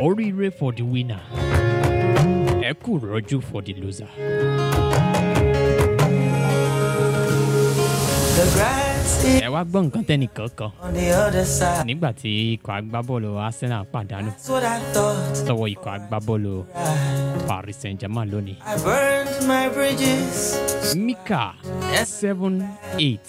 oríire for the winner ẹ kú rọ́jú for the loser. The grass is ẹ wá gbọ́ nǹkan tẹ́nìkan kan on the other side. nígbà tí ikọ̀ agbábọ́ọ̀lù arsenal pàdánù That's what I thought. lọ́wọ́ ikọ̀ agbábọ́ọ̀lù Right. paris saint germain lónìí. I burned my bridges. mika seven eight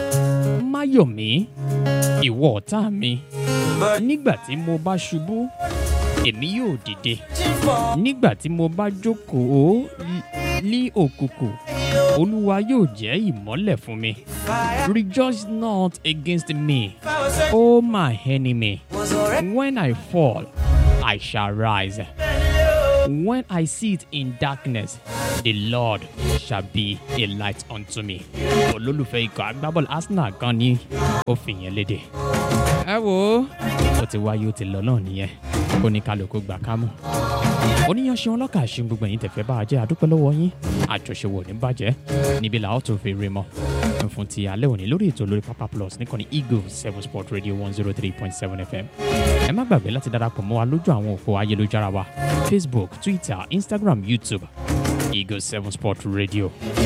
mayomi ìwọ ọ̀tá mi But nígbà tí mo bá ṣubú èmi yóò dìde for nígbà tí mo bá jókòó ní òkùnkùn olúwa yóò jẹ́ ìmọ́lẹ̀ fún mi fire. rejoice not against me If I was a o my enemy was already when i fall i shall rise when i sit in darkness the lord shall be a light unto me olólùfẹ́ ikọ̀ agbábọ́ọ̀lù arsenal kan ní ó fi yẹn léde. ẹ wo ó ti wáyé ó ti lọ náà nìyẹn kó ní kálukú gbà ká mú. oníyan ṣeun ọlọ́kà ṣe gbogbo ẹ̀yin tẹ̀fẹ́ bá a jẹ́ àdúpẹ́ lọ́wọ́ yín àjọṣewò ní bàjẹ́ níbi làwọn tó fi rí mọ́ fún ti alẹ́ òní lórí ètò lórí papa plus níkànnì eagle seven sport radio one zero three point seven fm ẹ má gbàgbé láti darapọ̀ mọ́ wa lójú àwọn òpó ayélujára wa facebook twitter instagram youtube eagle seven sport radio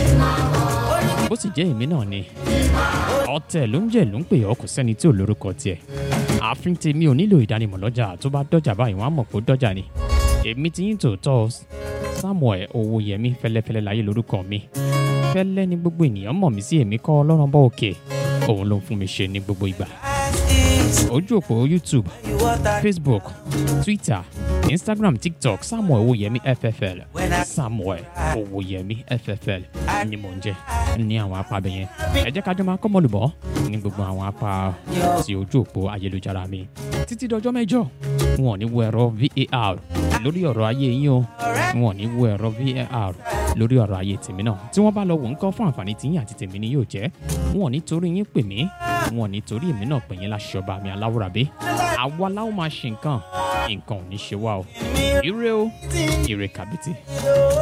bó sì jẹ́ èmi náà ni ọ̀tẹ̀ ló ń jẹ́ ló ń pè ọ́ kò sẹ́ni tí ò lórúkọ tiẹ̀ ààfin tèmi ò nílò ìdánimọ̀ lọ́jà tó bá dọ́jà báyìí wọ́n á mọ̀ pé ó dọ́jà ni èmi ti yín tòótọ́ samuel owóyẹmí fẹlẹ́fẹlẹ́ láyé lórúkọ mi fẹ́lẹ́ ni gbogbo ènìyàn mọ̀ mí sí èmi kọ́ ọlọ́run bọ́ òkè òun ló ń fún mi ṣe ní gbogbo ìgbà is ojú òpó youtube you what I facebook twitter instagram tiktok samuel owóyẹmí ffl samuel owóyẹmí ffl ni mò ń jẹ ní àwọn apá abẹ yẹn ẹ jẹ́ kájọ máa kọ́mọlùbọ́ ní gbogbo àwọn apá ti ojú òpó ayélujára mi títí dọjọ́ mẹ́jọ wọn ò ní wo ẹ̀rọ var lórí ọ̀rọ̀ ayé yín o wọn ò ní wo ẹ̀rọ var lórí ọ̀rọ̀ ayé tèmi náà tí wọ́n bá lọ wò ń kọ́ fún àǹfààní tiyín àti tèmi ni yóò jẹ́ wọn ò ní torí yín pè mí wọn ò ní torí èmi náà pè yín láṣọba mi aláwòrábí àwa láwọn máa ṣe nǹkan nǹkan ò ní ṣe wá o ire o ire kàbìtì.